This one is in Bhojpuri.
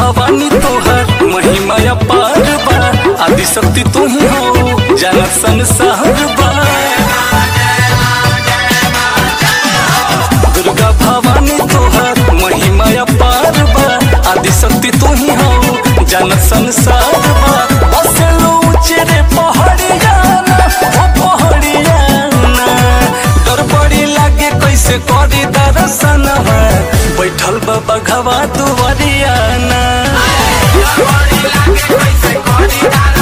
भवानी तोहर महिमा अपार बा आदि शक्ति तू ही हो जानत संसार बा दुर्गा भवानी तोहर महिमा अपार बा आदि शक्ति तू ही हो जानत संसार बा बसेलो ऊंचे पहाड़िया ना ओ पहाड़िया ना डर बड़ी लागे कैसे करी दर्शन बैठल बा बघवा दुआरिया ना बड़ी लागे कैसे करी दादा